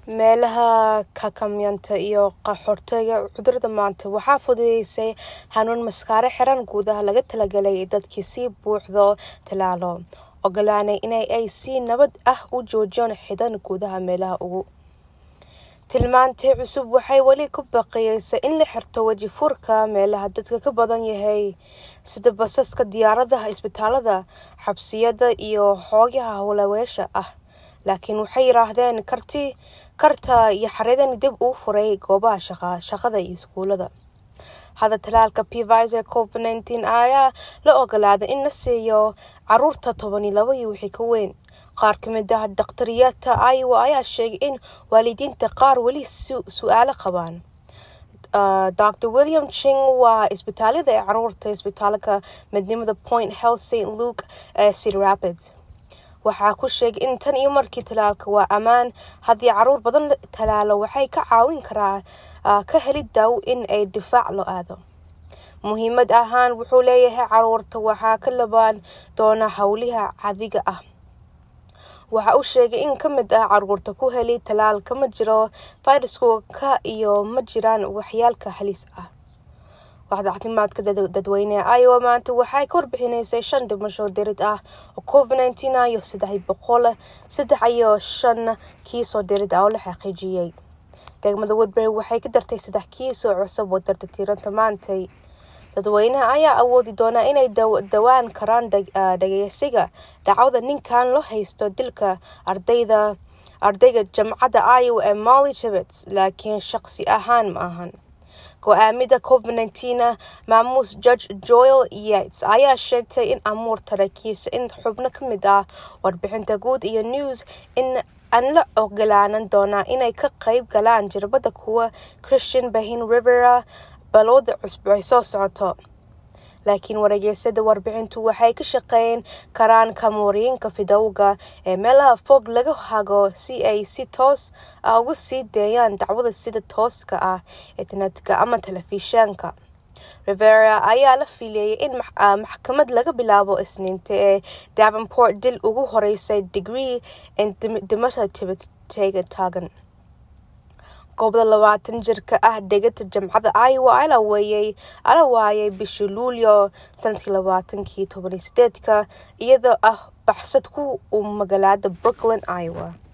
meelaha kakamyanta iyo qaxoortooyga cudurada maanta waxaa fududeysay hanuun maskaare xiran guudaha laga talagalay dadkii si buuxdo talaalo ogolaanay in ay si nabad ah u joojiyaan xidan guudaha meelaha ugu tilmaantii cusub waxay weli ku baqiyeysa in la xirto weji furka meelaha dadka ka badan yahay sida basaska diyaaradaha isbitaalada xabsiyada iyo xoogaha howlaweesha ah laakiin waxay yiraahdeen karti karta iyo xaridan dib uu furay goobaha shaqada iyo iskuulada hadda talaalka pfizer covid nineteen ayaa la ogolaaday in la siiyo caruurta toban iyo laba iyo wixii ka weyn qaar ka mid ah dakhtariyaadka iowa ayaa sheegay in waalidiinta qaar weli su-aalo qabaan dr william ching waa isbitaalada ee caruurta isbitaalka midnimada point health st luke ee city rapid waxaa ku sheegay in tan iyo markii talaalka waa ammaan haddii caruur badan talaalo waxay ka caawin karaa ka heli daawo in ay difaac loo aado muhiimad ahaan wuxuu leeyahay caruurta waxaa ka labaan doona howliha cadiga ah waxa uu sheegay in ka mid ah caruurta ku heli talaalka ma jiro fayrasku ka iyo ma jiraan waxyaalka halis ah waxda caafimaadka dadweyneha iowa maanta waxay ka warbixinaysay shan dhimasho dirid ah oo covid nineteen ah iyo saddex boqol saddex iyo shan kiisoo dirid ah oo la xaqiijiyey degmada woodbury waxay ka dartay saddex kiisoo cusub oo darta tiiranta maantay dadweynaha ayaa awoodi doonaa inay dawaan karaan dhageysiga dhacwada ninkan loo haysto dilka ardayda ardayga jamcadda iowa ee molly jabets laakiin shaqsi ahaan ma ahan go-aamida covid nineteen maamuus judge joel yates ayaa sheegtay in amuur tarakiisa in xubno ka mid ah warbixinta guud iyo news in aan la ogolaanan doonaa inay ka qayb galaan jirbada kuwa christian bahin rivera balowda cusub ay soo socoto laakiin wareegeysada warbixintu waxay ka shaqeyn karaan kamooriyinka fidowga ee meelaha fog laga hago si ay si toos ah uga sii deeyaan dacwada sida tooska ah internetka ama telefishanka rivera ayaa la fiileeyay in maxkamad laga bilaabo isniinta ee davenport dil ugu horeysay degree in dhimasha tibetega taagan goobda labaatan jirka ah dhegata jamcadda iowa ala weeyey ala waayay bishii luulyo sanadkii labaatankii tobaniyo sideedka iyadoo ah baxsad ku uu magaalada brooklyn iowa